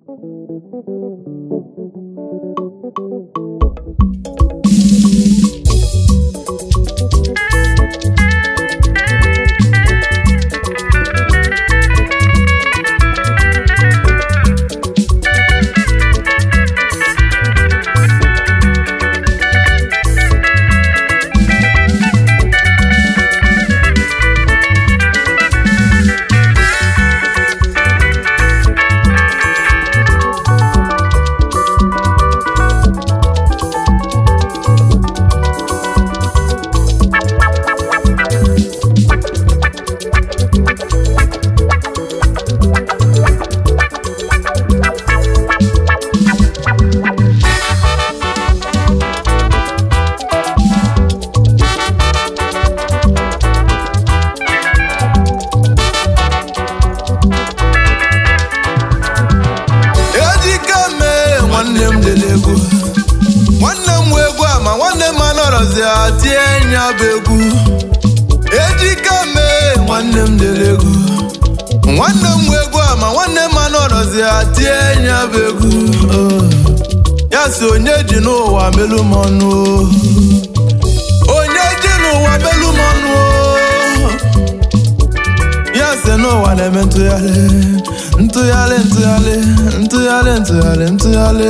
ejike mee nwanne m lele egwu nwanne m wee egwu a ma nwanne m anọrọzi tie nya bụ egwu ejike mee nwanne m lele egwu nwanne m wee egwu a ma nwanne m anọrọzi tie nya bụ egwu Oh. ya si onye ji n'ụwa melu m ọnụ oh. onye ji n'ụwa melu m ọnụ oh. ya si n'ụwa na-eme ntụgharị ntụgharị ntụgharị ntụgharị ntụgharị ntụgharị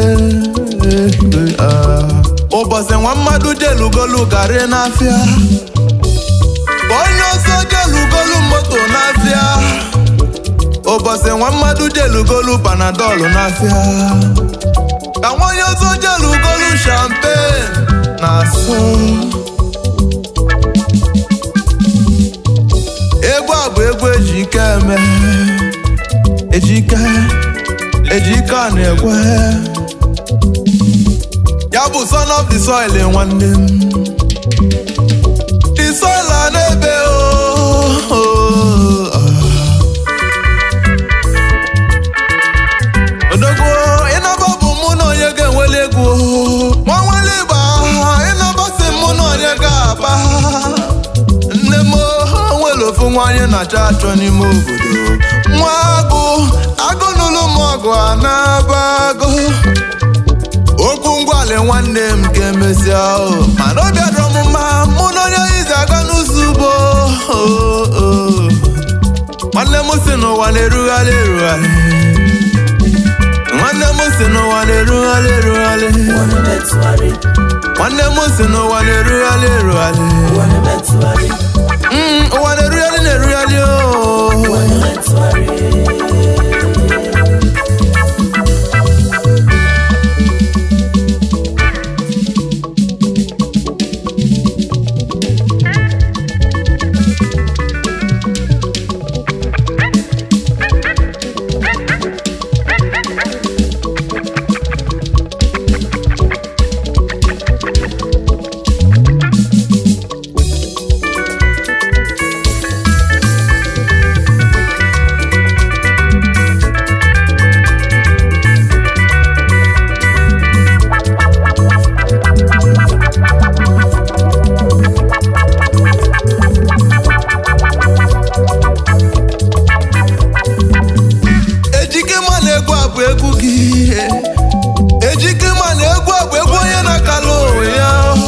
Ah. ụbọchị nwa mmadụ jelugolu garị n'afịa ka onye ọzọ jelugolu moto n'afịa ụbọchị nwa mmadụ jelugolu panadọlụ n'afịa ka nwa onye ọzọ jelugolu champagne na-asụ egwu a bụ egwu ejike eme ejike ejike a na-ekwe ya bụ son of the soil nwanne m the soil a na-ebe o odogwu ịnaba bụ mụ na onye ga-enweli egwu nwa nwere ịgba ịnaba si mụ na onye ga-aba nne m nwere ofu nwanyị na-achọ achọ n'ime obodo nwa agụ agụ n'ụlọ m ọgụ a na-aba agụ okwu ngwali nwanne m ka emesịa o mana obi adọrọ m mma mụ na onye izi aga n'ụzọ ugbo o, o. nwanne m si n'ụwa na-erugharị erugharị nwanne m si n'ụwa na-erugharị erugharị nwanne m si n'ụwa na-erugharị erugharị Mm, ụwa na-erugharị na-erugharị o ejike ma na egwu a bụ egwu gị ejike ma na egwu a bụ egwu onye na-akala onwe ya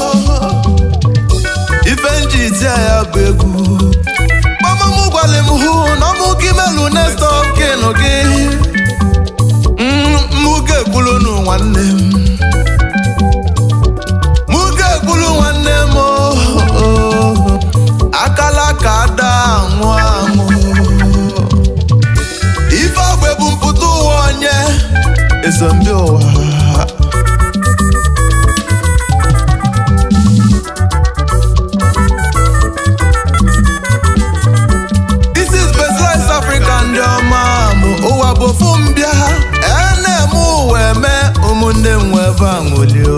ife nji iti ya bụ egwu mama m gwara m hụ na ọmụ gị melu next of kin gị Mm, mụ ga-ekwulu nụ nwanne m mụ ga-ekwulu nwanne m oh, oh. akala ka ada anwụ anwụ ife agba bụ mpụta ụwa onye ezombi ụwa This is Specialized Africa ndị ọma mụ ụwa bụ ofu mbịa ene-eme ụwa eme ụmụnne m webe aṅụlio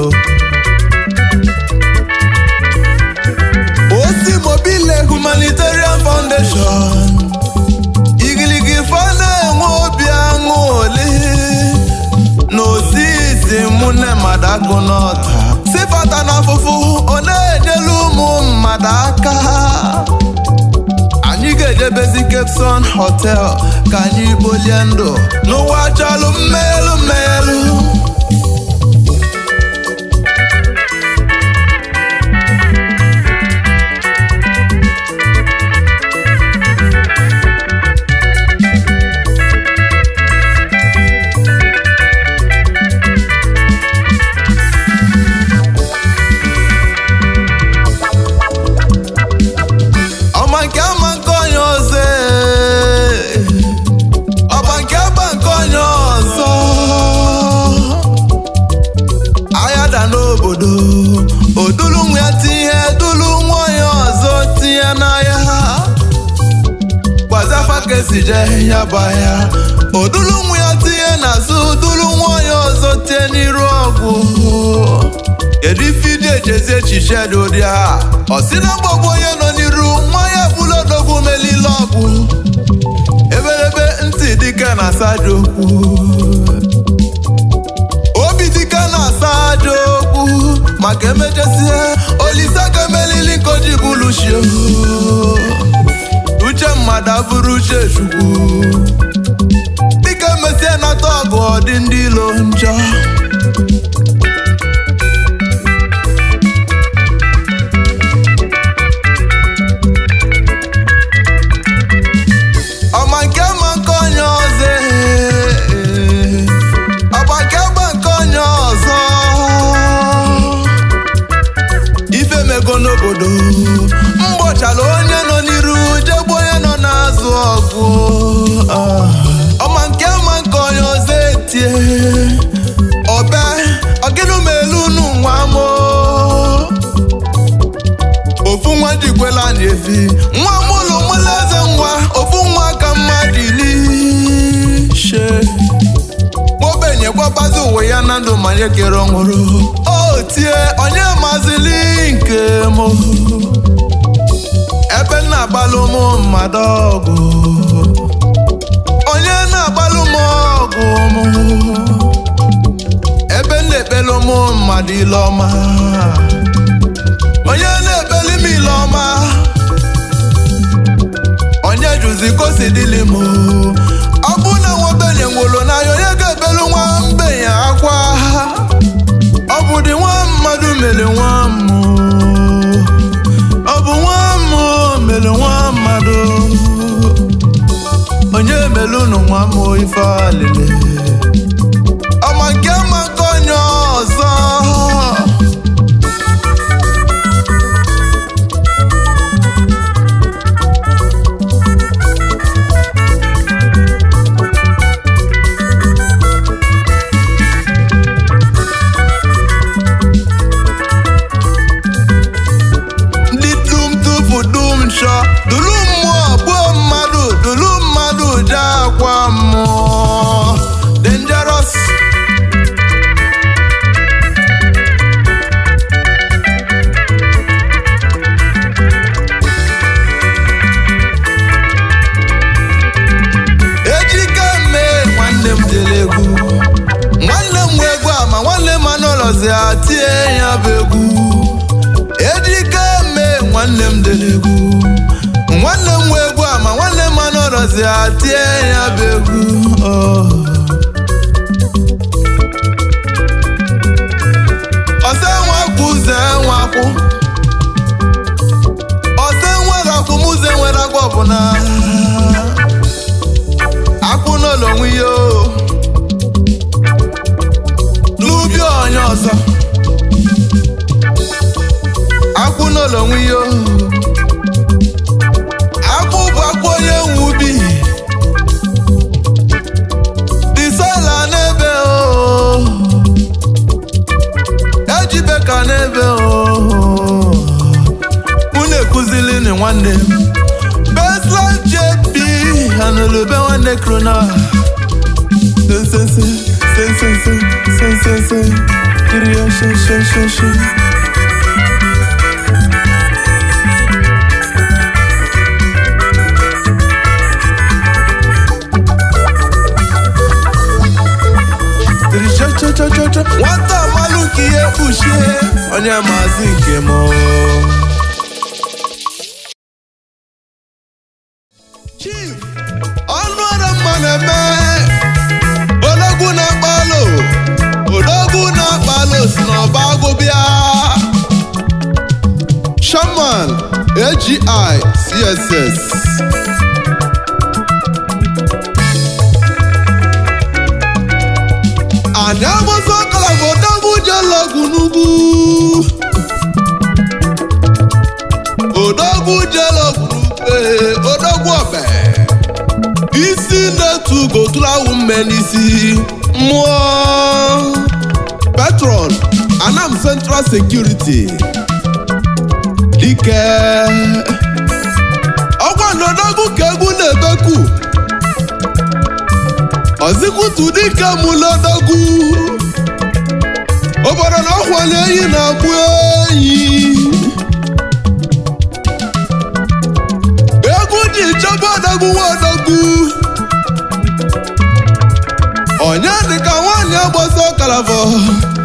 osi mobile humanitarian foundation igiligi fa na-enwe obi aṅụli n'osisi mụnne mmadụ akụ n'ọta sifata na afụfụ ọ na-enyelu ụmụ mmadụ aka anyị ga-eje jebezi Cape Sun Hotel ka anyị kpolie ndụ n'ụwa chọlụ mmelu mmelu ọma nke ama nke onye ọzọ ee. ọba nke aba nke onye ọzọ agha da n'obodo odulu nwa ya tinye dulu nwa onye ọzọ tinye n'ahịa gbazafa ka esi je ya bụ ahịa odulu nwa ya tinye n'azụ dulu nwa onye ọzọ tinye n'iru ọgwụ kedu ife ịdị ejezi echiche dị ụdị a ọ sị na mgbagbu onye nọ n'iru nwa ya bụla odogwu melile ọgwụ ebelebe ntị dike na-asa aja okwu obi dike na-asa aja okwu maka emechesie olise ka emelili nkoji bụlushio uche mmadụ abụrụ uche chukwu dike mesie nata ọgụ ọ dị ndị ilo njọ ọma nke ma nke onye ọzọ ee. ọgba nke gba nke onye ọzọ ife mego n'obodo mgbọchala onye nọ n'iru jegbu onye nọ n'azụ ọgụ Ah. ọma nke ma nke onye ọzọ etie ọbe ọgịnụ ma elu unu nwa mo ofu nwa jikwela na-efi nwa mụlụ mụlụ eze nwa ofu nwa ka mmadụ ilishe ogbenye gwakwazi uwe ya na ndụ ma nye kere ọhụrụ o tie onye mazili nke m ebe m na-agbalụ ụmụ mmadụ ọgụ onye na-agbalụ m ọgụ m ebe m na-ekpelu ụmụ mmadụ ile ọma onye na-ekpeli m ile ọma onye jụzi kosi dịlị m ọ bụ na nwa ogbenye nwụrụ n'anya onye ga-ebelu nwa mgbenye akwa ọ bụ dị nwa mmadụ mere nwa mmụ ọ bụ nwa mmụ mere nwa mmadụ onye melu unu nwa mmụ ife alele ọma nke ma nke onye ọzọ ndị dum tupu dum nchọ dulu mmụọ gbuo mmadụ dulu mmadụ je akwa mmụọ dangerous ejike mee nwanne m jere egwu nwanne m nwe egwu ama nwanne m anọrọzi atie ya bụ egwu ejike mee nwanne m dere egwu nwanne m nwe egwu ama nwanne m anọrọzi atie ya bụ egwu oh. ọsẹ nwakwụ ụzọ nwakwụ ọsẹ nwere akwụ m ụzọ nwere agwa ọbụla akwụ n'ụlọ onwe ya o. n'ubi onye ọzọ akwụ n'ụlọ onwe ya o. akwụ bụ akwụ onye nwe ubi disoila n'ebe o ejibe ka n'ebe o unu ekuzili ni nwanne m beslan jp anụlube nwanne krona sensense sensense sensense kiri ya sheshesheshe nwata amalụ ka ihe kpuchie onye maazị nke m chief ọnụ ọrụ mma na-eme odogwu na-akpalo odogwu na-akpalo si n'ọba agụbịa shaman agi css anyị agbụsọ ọkara bụ odogwu jelọgwụ n'ugwu odogwu jelọgwụ n'ugwu odogwu ọbẹ isi na-etu gotulawu mme n'isi mmụọ petron anam central security dike ọgwa n'odogwu ka egwu na-ebeku ọzikwutu dike mụlodogwu obodo na ọkwanye eyi na-agbụ eyi egwu ji chọba odogwu nwa odogwu onye dịka nwaanyị agbasa ọkalafọ